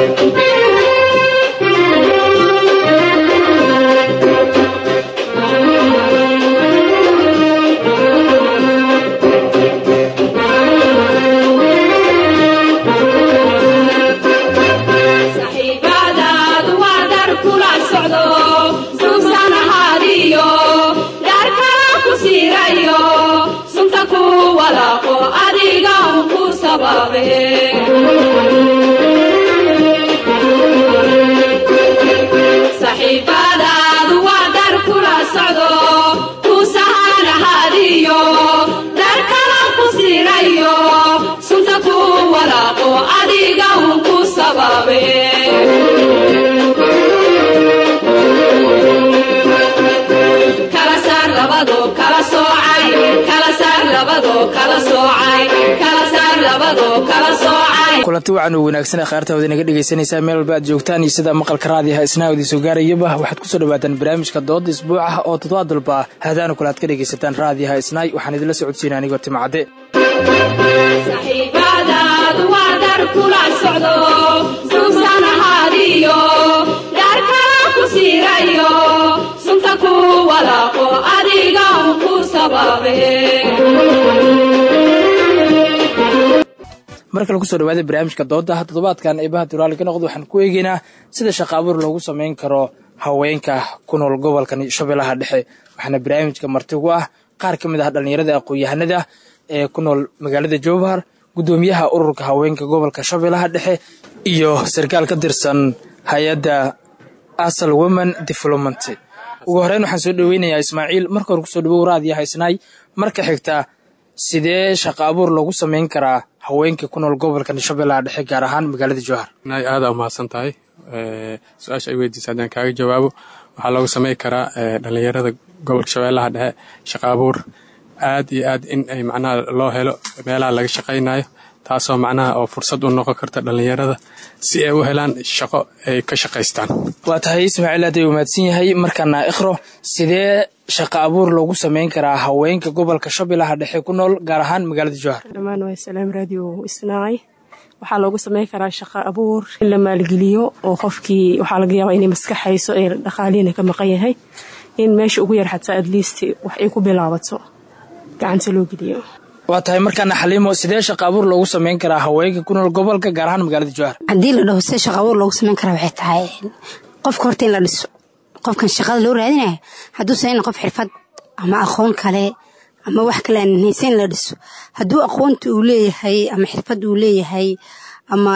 kulanti wacan u wanaagsan khaartawada inaga dhegaysanaysaa meel walba aad joogtaan iyo sida maqalka raadiyaha isnaawdii soo gaarayaba waxaad kusoo dhawaataan barnaamijka dooda isbuuc ah oo toddobaad walba hadaanu kale aad ka dhegaysataan raadiyaha isnaay waxaan idinla socodsiina anigoo timcadde mar kale kusoo dhawaada barnaamijka dooda toddobaadkan eebaha duraali ka noqda waxaan ku eegeynaa sida shaqa abuur loogu samayn karo haweenka ku nool gobolkan shabeellaha dhexe waxaana barnaamijka martigu ah qaar ka mid ah dhallinyarada aqoon-yahanada ee ku nool magaalada jowhar guddoomiyaha ururka haweenka gobolka shabeellaha dhexe iyo sarkaal ka tirsan hay-adda asal women development ugu horeyn waxaan soo dhaweynayaa ismaaciil marka hore kusoo dhawow raadiyaha isnaay marka xigta sidee shaqa abuur loogu samayn karaa haweenka ku nool gobolkan shabeellaha dhexe gaar ahaan magaalada jowhar aada umahadsan tahay su-aasha ay weydiisa haddaan kaaga jawaabo waxaa loogu samayn karaa dhalinyarada gobolka shabeellaha dhexe shaqa abuur aad iyo aad in ay macnaha loo helo meelaha laga shaqaynayo taasoo macnaha oo fursad u noqon karta dhalinyarada si ay u helaan shaqo ay ka shaqaystaan waa tahay ismaaciil aad ay umaadsan yahay markaana ikhro sidee shaqa abuur loogu samayn karaa haweenka gobolka shabeellaha dhexe ku nool gaar ahaan magaalada jowhar dhammaan waa salaam radio isnaacay waxaa loogu samayn karaa shaqa abuur in la maalgeliyo oo qofkii waxaa laga yaabaa inay maskaxayso ee dhaqaaliina ka maqan yahay in meesha ugu yar xataa adliist wax ay ku bilaabato gacanta loo geliyo waa tahay markaana xaliimo sidee shaqa abuur loogu samayn karaa haweenka ku nool gobolka gaar ahaan magaalada jowhar haddii la dhaho sida shaqa abuur loogu samayn karaa waxay tahay qofka horta in la dhiso qofkan shaqada loo raadinaya hadduusan in qof xirfad ama aqoon kale ama wax kale aan haysan in la dhiso hadduu aqoonta uu leeyahay ama xirfad uu leeyahay ama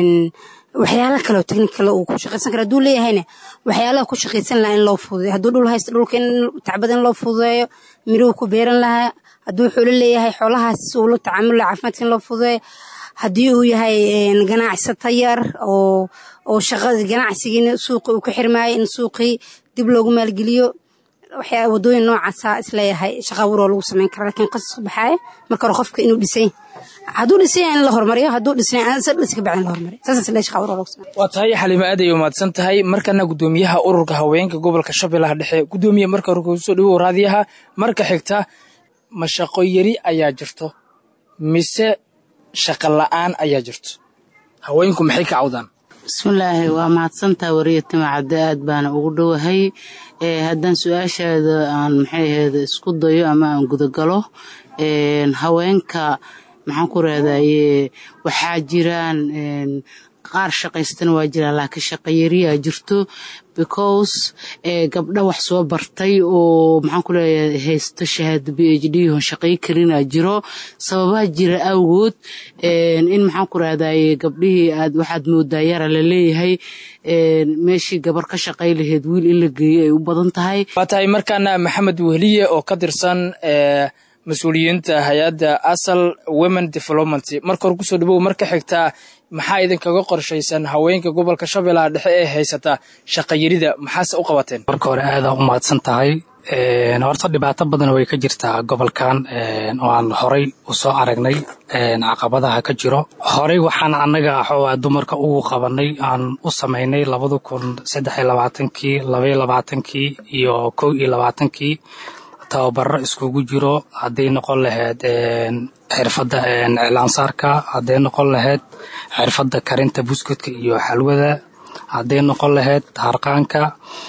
waxyaala kaleo technikale uu ku shaqaysan kara haduu leeyahayna waxyaalaha ku shaqaysan lahaa in loo fududeyo hadduu dhul haysto dhulka in tacbada in loo fududeeyo miruhu ku beeran lahaa hadduu xoolo leeyahay xoolahaas uu la tacaamul laha caafimaadka in loo fududeeyo haddii uu yahay ganacsato yar oo oo shaqada ganacsigiina suuqi uu ka xirmaayo in suuqii dib loogu maalgeliyo waxyaa wadooyin noocaasa isleeyahay shaqa abuur oo lagu samayn kara lakiin qasas baxaaya marka hore qofka inuu dhisay hadduu dhisay in la hormariyo hadduu dhisnay dhis ka bacin la hormariyo saas islee shaqa abuur oo lagu samay waa tahay xaliimo aad ay umaadsan tahay markana guddoomiyaha ururka haweenka gobolka shabeellaha dhexe guddoomiye marka hore kusoo dhawow raadiyaha marka xigta ma shaqo yari ayaa jirto mise shaqa la-aan ayaa jirto haweenku maxay ka cawdaan bismillaahi waa mahadsantaa wariya timacadde aad baana ugu dhowahay haddaan su-aashaada aan maxay ahayd isku dayo ama aan gudagalo haweenka maxaan ku raadaye waxaa jiraan qaar shaqaystana waa jiraan laakiin shaqayariyaa jirto because gabdha wax soo bartay oo maxaan ku leeyahay haysto shahaado b h d hon shaqay karinaa jiro sababaa jira awgood in maxaan ku rahdaye gabdhihii aad waxaad moodaa yara la leeyahay meeshii gabar ka shaqay laheyd wiil in la geeyo ay u badan tahay waa tahay markaana maxamed wehliye oo ka tirsan mas-uuliyiinta hay-adda asal women development marka hore kusoo dhawow marka xigtaa maxaa idinkaga qorshaysan haweenka gobolka shabeellaha dhexe ee haysata shaqayarida maxaase u qabateen marka hore aadaa u mahadsan tahay horta dhibaato badan way ka jirtaa gobolkan oo aan horay u soo aragnay caqabadaha ka jiro horey waxaan annaga xoogaa dumarka ugu qabanay aan u samaynay labada kun saddex iyo labaatankii labaiyo labaatankii iyo kow iyo labaatankii tababaro iskugu jiro hadday noqon lahayd xirfadda iclaansaarka hadday noqon lahayd xirfadda karinta buskudka iyo xalwada hadday noqon lahayd harqaanka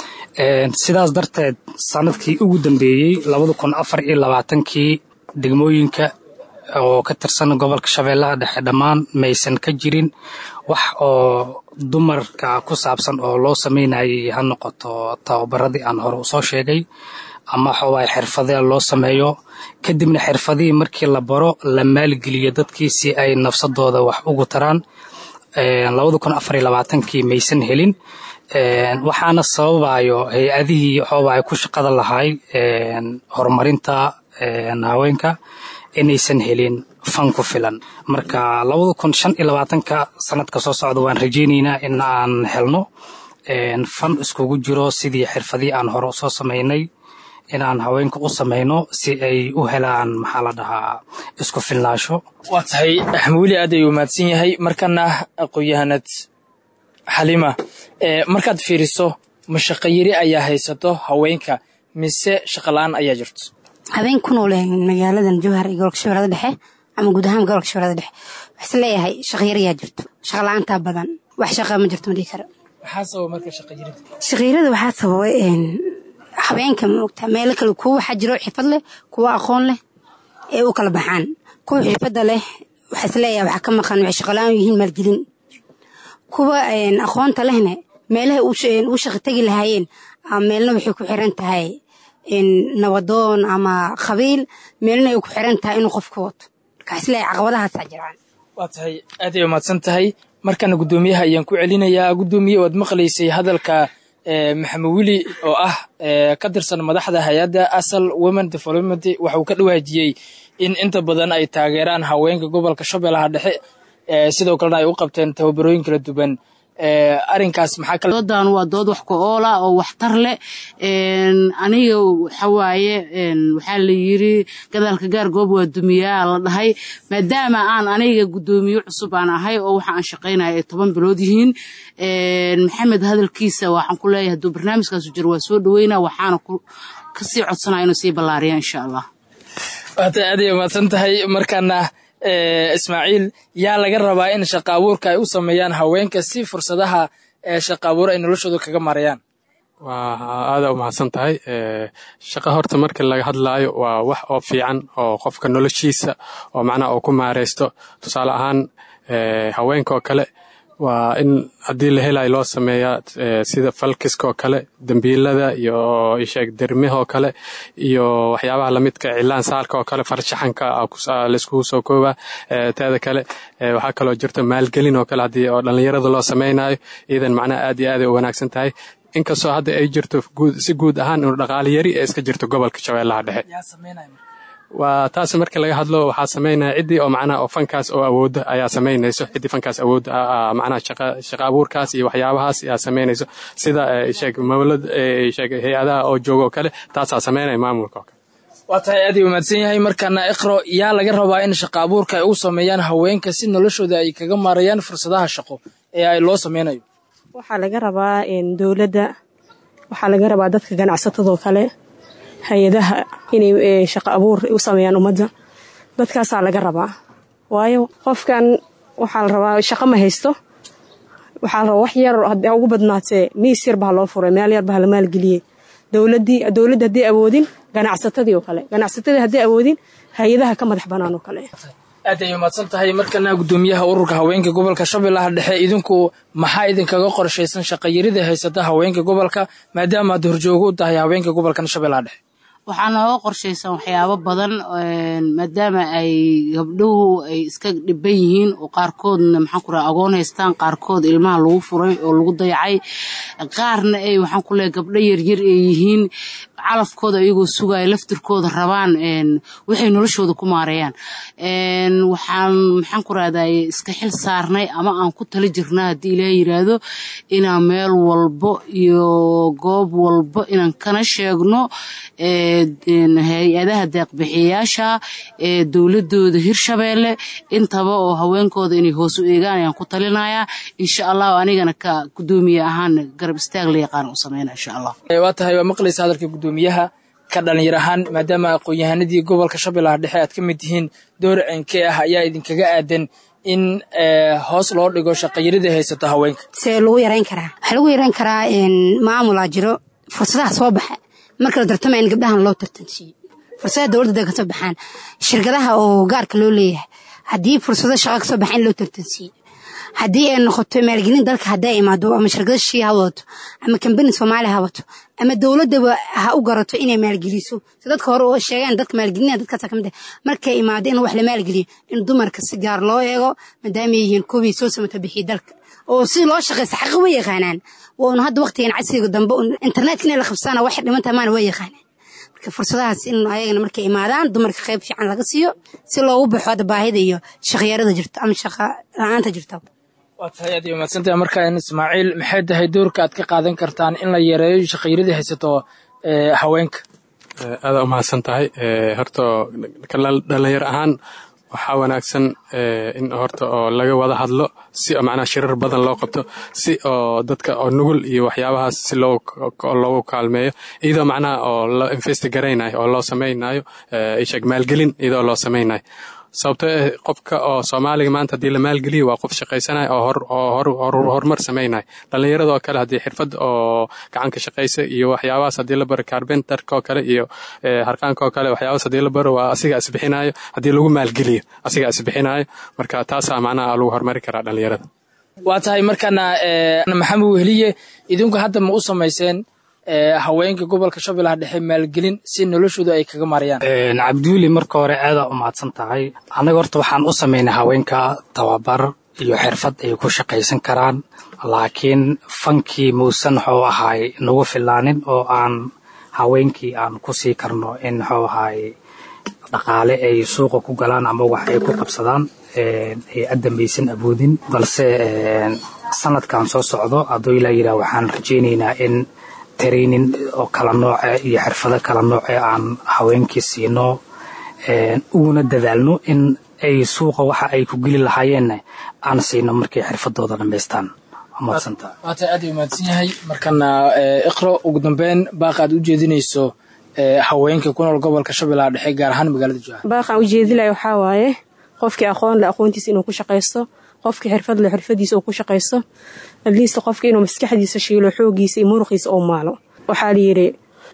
sidaas darteed sanadkii ugu dambeeyey labada kun afar iyo labaatankii degmooyinka oo ka tirsan gobolka shabeellaha dhexe dhammaan maysan ka jirin wax oo dumarka ku saabsan oo loo sameynayay ha noqoto tababaradii aan hore usoo sheegay ama waxawaay xirfadee loo sameeyo kadibna xirfadihii markii la baro la maalgeliyo dadkii si ay nafsadooda wax ugu taraan labada kun afar iyo labaatankii maysan helin waxaana sababayo hay-adihii waxawaay ku shaqada lahay horumarinta haweenka inaysan helin fan ku filan marka labada kun shan iyo labaatanka sanadka soo socda waan rajeyneynaa in aan helno fan iskugu jiro sidii xirfadii aan hore usoo sameynay inaan haweenka u sameyno si ay u helaan maxaa la dhahaa isku filnaasho waa tahay axmuuli aad ayuu mahadsan yahay markana aqoon-yahanad xalima markaad fiiriso ma shaqayiri ayaa haysato haweenka mise shaqala-aan ayaa jirto habeen ku nool magaaladan jowhar iyo gobolka shabeellada dhexe ama guud ahaan gobolka shabeellada dhexe waxaa leeyahay shaqyarayaa jirto shaqala-aantaa badan wax shaqa ma jirto ma dhihi karo maxaa sababa marka shaqayirida shaqayrada waxaa sababay habeenka maogta meelo kale kuwa waxaa jiro xirfad leh kuwa aqoon leh ee u kala baxaan kuwa xirfadda leh waxaa isleeyahay waxaa ka maqan waxay shaqala-aan yihiin maalgelin kuwa aqoonta lehne meelaha u shaqi tegi lahaayeen meelna waxay ku xiran tahay nabadoon ama qabiil meelna ay ku xiran tahay inuu qofka wato marka isleeyahay caqabadahaasaa jiraan waa tahay aad ay umahadsan tahay markana guddoomiyaha ayaan ku celinayaa guddoomiye waad maqlaysay hadalka maxamed wili oo ah ka tirsan madaxda hay-adda asal women development waxa uu ka dhawaajiyey in inta badan ay taageeraan haweenka gobolka shabeellaha dhexe sidoo kalena ay u qabteen tababarooyin kala duwan arinkaas maxaa kale doodan waa dood wax ku oola oo waxtar leh aniga waxawaaye waxaa la yiri gadaalka gaar goob waa dumiyaa la dhahay maadaama aan aniga guddoomiye cusub aan ahay oo waxa aan shaqaynaya ay toban bilood yihiin maxamed hadalkiisa waxaan ku leeyahay hadduu barnaamijkaasu jiro waa soo dhaweyna waxaana kasii codsanaya inuu sii ballaariya insha allah waata aad ay umahadsan tahay markaana ismaaciil yaa laga rabaa in shaqa abuurka ay u sameeyaan haweenka si fursadaha shaqa abuur ay noloshooda kaga marayaan waa aada u mahadsan tahay shaqa horta marka laga hadlaayo waa wax oo fiican oo qofka noloshiisa oo macnaha oo ku maareysto tusaale ahaan haweenka oo kale waa in haddii la helayo loo sameeyaa sida falkiskaoo kale dembiilada iyo isheeg dermihoo kale iyo waxyaabaha lamidka cilaan saalka oo kale farshaxanka laiskugu soo koobaa teeda kale waxaa kaloo jirto maalgelin oo kale haddii oo dhallinyarada loo sameynayo iyadan macnaha aad iyo aaday u wanaagsan tahay inkastoo hadda ay jirto si guud ahaan inuu dhaqaali yari ee iska jirto gobolka shabeellaha dhexe waa taas marka laga hadlo waxaa sameynaya ciddii oo macnaha oo fankaas oo awooda ayaa samaynayso ciddii fankaas awood macnaha shaqa shaqa abuurkaas iyo waxyaabahaas ayaa samaynayso sida sheeg mawlad sheeg hay-adaha oo jooga oo kale taasaa sameynaya maamulka oo kale waa tahay aad ay umaadsan yahay markaana iqro yaa laga rabaa in shaqa abuurka ay u sameeyaan haweenka si noloshooda ay kaga maarayaan fursadaha shaqo ee ay loo sameynayo waxaa laga rabaa dowladda waxaa laga rabaa dadka ganacsatadoo kale hay-adaha inay shaqo abuur u sameeyaan ummadda dadkaasaa laga rabaa waayo qofkan waxaa la rabaa shaqo ma haysto waxaa la rabaa wax yar haddii ugu badnaatee miis yar baa loo furay meel yar baa la maalgeliyey dowladdii dowladda haddii awoodin ganacsatadii oo kale ganacsatadii haddii awoodin hay-adaha ka madax bannaan oo kale aad ay umaadsan tahay markana guddoomiyaha ururka haweenka gobolka shabeellaha dhexe idinku maxaa idinkaga qorshaysan shaqayarida haysata haweenka gobolka maadaama aad horjoogo u tahay haweenka gobolkan shabeellaha dhexe waxaa nooga qorshaysan waxyaabo badan maadaama ay gabdhuhu ay iska dhiban yihiin oo qaarkoodna maxaan ku raha agoon haystaan qaarkood ilmaha lagu furay oo lagu dayacay qaarna ay waxaan ku leehay gabdho yaryar ay yihiin calafkooda iyagoo sugaya laftirkooda rabaan waxay noloshooda ku maareeyaan waxaan maxaan ku rahday iska xil saarnay ama aan ku tala jirnaa haddii ilaaha yiraahdo inaan meel walbo iyo goob walbo inaan kana sheegno hay-adaha deeqbixiyayaasha ee dowladooda hirshabeelle intaba oo haweenkooda inay hoos u eegaan ayaan ku talinayaa insha allahu anigana ka guddoomiye ahaan garab istaag la yaqaan u sameyna insha allah waa tahay waa maqlaysa hadalka guddoomiyaha ka dhalinyar ahaan maadaama aqoon-yahanadii gobolka shabeellaha dhexe aad ka mid tihiin door cenkee ah ayaa idinkaga aadan in hoos loo dhigo shaqayarida haysato haweenka see lagu yarayn karaa waxaa lagu yarayn karaa maamulaa jiro fursadaha soo baxa marka la tartama in gabdhahan loo tartansiiyo fursadaha dowladda da kasoo baxaan shirkadaha oo gaarka loo leeyahay haddii fursado shaqa kasoo baxa in loo tartansiiyo haddii ay noqoto maalgelin dalka hadday imaado ama shirkado shii ha wadato ama kambani soomaaliya ha wato ama dowladaba ha u garato inay maalgeliso si dadka hore oo sheegaan dadka maalgelinaya dadkaasa kamid ah markay imaado in wax la maalgeliyo in dumarka si gaar loo eego maadaama yihiin kuwii soo samata bixiya dalka oo si loo shaqaysa xaqa way yaqaanaan waanu hadda waqtigan casriga dambe internetka inay la qabsana wax dhimantaa maana way yaqaanaan marka fursadahaas in ayagana markay imaadaan dumarka qayb fiican laga siiyo si loogu baxo hadda baahida iyo shaqyarada jirto ama shaqa la-aanta jirto waa tahay aad iyo mahadsantahay markaan ismaaciil maxay tahay doorka aad ka qaadan kartaan in la yareeyo shaqayaradii haysato haweenka aada u mahadsan tahay horta dhalinyar ahaan waxaa wanaagsan in horta oo laga wada hadlo si macnaha shirar badan loo qabto si oo dadka oo nugul iyo waxyaabahaas si loogu kaalmeeyo iyadoo macnaha oo la investigaraynaayo oo loo samaynayo isheg maalgelin iyadoo loo samaynayo sababto eh qofka oo soomaaliga maanta haddii la maalgeliyo waa qof shaqaysanaya oo horumar samaynaya dhallinyarada oo kale haddii xirfad oo gacanka shaqaysa iyo waxyaabahaas haddii la baro carbenterka oo kale iyo harqaanka oo kale waxyaabahaas haddii la baro waa asiga isbixinayo haddii lagu maalgeliyo asiga isbixinayo marka taasaa macnaha lagu horumari karaa dhallinyarada waa tahay markaana maxamed wehliye idinku hadda ma u samayseen haweenka gobolka shabeellaha dhexe maalgelin si noloshooda ay kaga marayaan cabdiweli marka hore aadaa u mahadsan tahay annaga horta waxaan u samaynay haweenka tababar iyo xirfad ay ku shaqaysan karaan laakiin fankii muusan wuxuu ahaay nagu filaanin oo aan haweenkii aan ku sii karno in wuxuu ahaay dhaqaale ay suuqa ku galaan ama wax ay ku qabsadaan ay adambaysan awoodin balse sanadkan soo socdo hadduu ilaa yidhaah waxaan rajaynaynaa in training oo kala nooce iyo xirfado kala nooce aan haweenkii siino uguna dadaalno in ay suuqa waxa ay ku geli lahaayeenna aan siino markay xirfadooda dhammaystaan waata aad u mahadsan yahay markana iqro ugu dambeyn baaqa aad u jeedinayso haweenka ku nool gobolka shabeellaha dhexe gaar ahaan magaalada jowhar baaqaan u jeedinaya waxaa waaye qofkii aqoon le aqoontiisa inuu ku shaqaysto qofkii xirfad le xirfadiisa uu ku shaqaysto adliist qofka inuu maskaxdiisa shiilo xoogiisa iyo muruqiisa uu maalo waxaa layidhi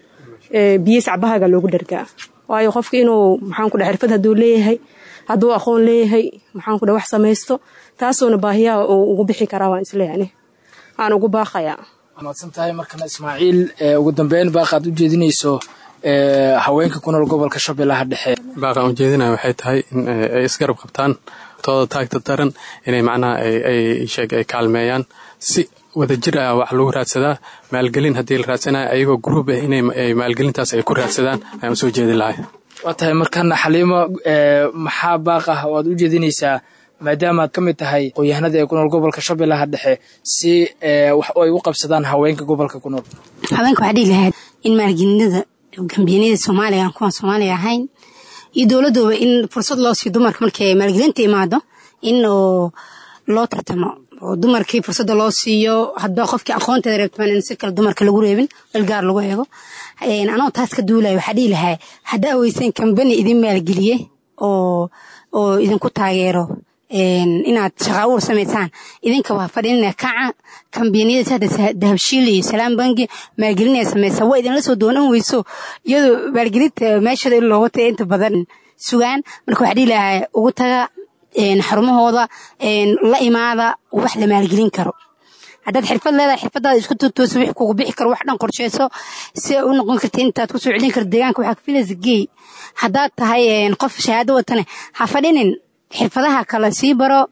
biyo sacbahaga loogu dhargaa waayo qofka inuu maxaanku dha xirfad hadduu leeyahay hadduu aqoon leeyahay maxaanku dha wax samaysto taasuuna baahiyaha uu ugu bixi karaa waan isleeyani aan ugu baaqayaa mahadsan tahay markana ismaaciil ugu dambeyn baaqaad u jeedinayso haweenka ku nool gobolka shabeellaha dhexe baaqaan u jeedinaya waxay tahay in ay isgarab qabtaan tooda taagta daran inay macnaha ay sheeg ay kaalmeeyaan si wadajir ah wax lagu raadsadaa maalgelin haddii la raadsanayo ayagoo gruub ah inay maalgelintaas ay ku raadsadaan ayaan usoo jeedi lahay waa tahay markana xaliimo maxaa baaq ah oo aad u jeedinaysaa maadaama aad ka mid tahay aqoon-yahanada ee ku nool gobolka shabeellaha dhexe si wax ay u qabsadaan haweenka gobolka ku nool haweenka waxaa dhihi lahayd in maalgelinada gambiyanyada soomaaliga aan kuwaan soomaaliga ahayn iyo dowladooba in fursad loo siiyo dumarka markay maalgelinta imaado in oo loo tartamo oo dumarkii fursadda loo siiyo hadba qofkii aqoonteeda reebtamaan in si kale dumarka lagu reebin dalgaar lagu eego anoo taas ka duulaya waxaa dhihi lahaa haddaa weyseen kambani idin maalgeliye oo oo idinku taageero inaad shaqa abuur samaysaan idinka waa fadhinina kaca kambaniyada hadda dahabshiil iyo salaam bangi maalgelinaya samaysa waa idinla soo doonan weyso iyadoo maalgelinta meeshada in looga taga inta badan sugaan marka waxaa dhihi lahaa ugu taga xarumahooda la imaada wax la maalgelin karo haddaad xirfad leedahay xirfadaada isku tutoosa wix kugu bixi karo wax dhan qorsheyso si ay u noqon karta intaad kusoo celin karta deegaanka waxaa ka filaysa geey haddaad tahay qof shahaado watane ha fadhinin xirfadaha kale sii baro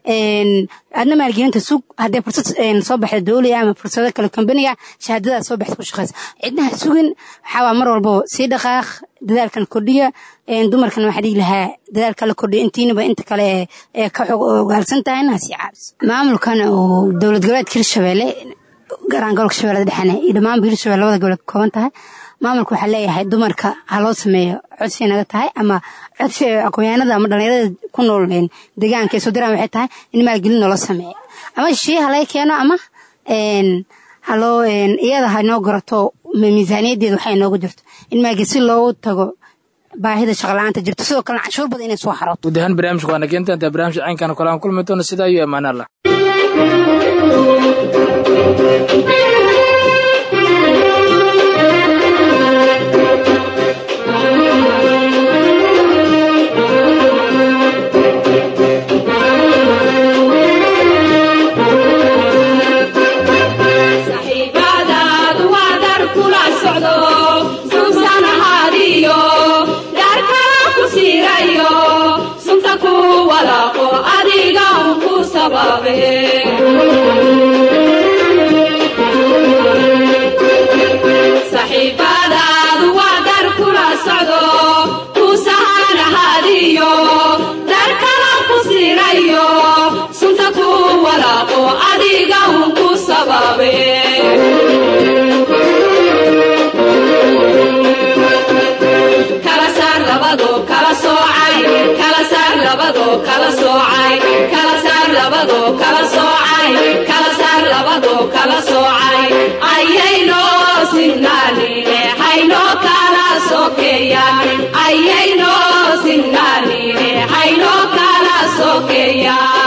adna maalgelinta sug haddee fursad soo baxda dowliga ama fursado kale kambaniga shahaadadaas soo baxda ku shaqeysa cidnaha sugin waxaawaa mar walbo sii dhaqaaq dadaalkan kordhiya dumarkan waxaa dhihi lahaa dadaalka la kordhiya intiinaba inta kale ee ka xog ogaalsan tahay inaa sii caabiso maamulkan oo dowlad goboleedka hirshabeelle garaan gobolka shabeellada dhexene iyo dhammaanba hirshabelle labada goboleed ka kooban tahay maamulka waxaa leeyahay dumarka ha loo sameeyo codsi naga tahay ama codsi aqoonyahanada ama dhalinyarada ku nool deegaanka ee soo diraan waxay tahay in maalgelin noola sameeyo ama shii ha laga keeno ama haloo iyada ha noo garato miisaaniyadeeda waxay noogu jirto in maagi si loogu tago baahida shaqla-aanta jirto sidoo kalena canshuur badan inay soo xarooto guud ahaan barnaamijka waana keenta intaa barnaamijka caynkan kale aan kulmi doono sidaa iyo ammaan allah saxiibadaadu waa dar kula socdo suusan ahaadiyo daarkana ku siirayo sunta ku walaaqo adiga un ku sababe saxiibadaadu waa dar kula socdo kuusahan ahaadiyo daarkana ku siirayo sunta ku walaaqo adiga un ku sababe kala saar labado kala soocay kala saar labado kala soocay kala saar labado kala soocay kala saar labado kala soocay ayayno sinnaanine hayno kala sokeeyaan ayayno sinnaanine hayno kala sokeeyaan